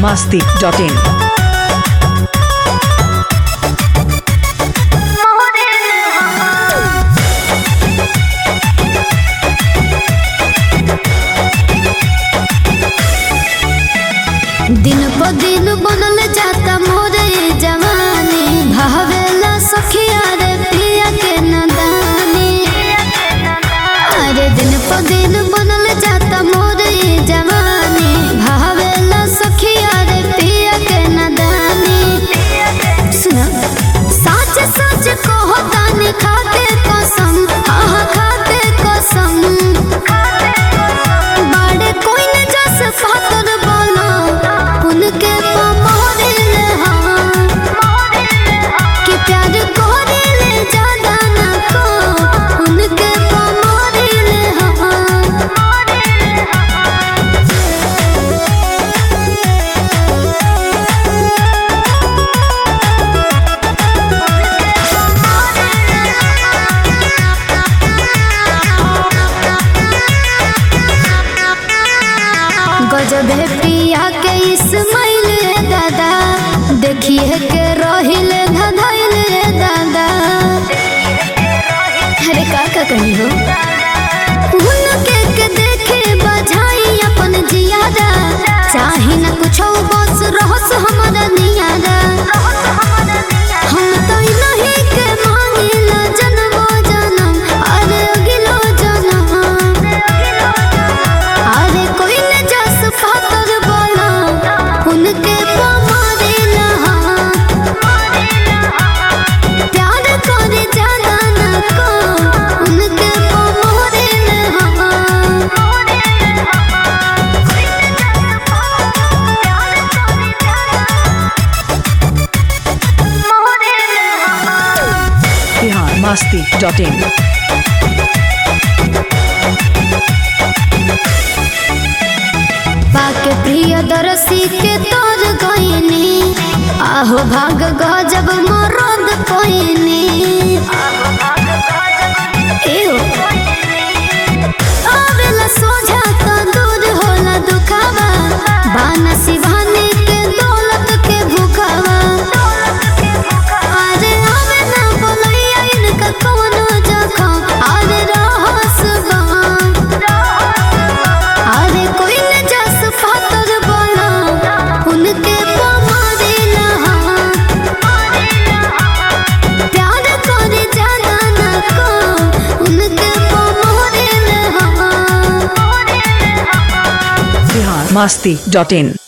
masti.in. दिन प दिन बनल जाता मोरे जवानी भावेला सखिया रे पिया के नदानी अरे दिन प दिन बनल जाता मोरे जवानी भावेला सखिया रे पिया के नदानी सुना सच सच कहो तानी खाते कसम आहा खाते कसम बाड़े कोई न जस पातर बोला उनके पमोरे ले हाँ कि प्यार कोरे ले ज्यादा न को उनके पमोरे ले हाँ गजब है पिया के इस्माइल रे दादा देखिए के रोहिल धधाइल रे दादा अरे का का कही हो उनके के देखे बजाई अपन जियादा चाहे न कुछ बस रहस हमारा नियादा हम तो नहीं के मांगिला जन्मो जन्म अरे अगिलो जन्म अरे कोई न जस पातर बोला उनके पमारे नहा प्यार करे जाना न को उनके पमारे नहा Bihar masti.in. पाके प्रिय दरसी के तोर गईनी आहो भाग गजब मरद कोइनी एहो आवेला सोझा तो दूर होला दुखावा बानसी भानी के दौलत के भूखावा अरे आवे ना बोलैया इनका कौनो जखम अरे रहस बम अरे कोई न जस पातर बोला उनके पमारे नहा प्यार करे जाना न को उनके पमारे नहा Bihar masti.in.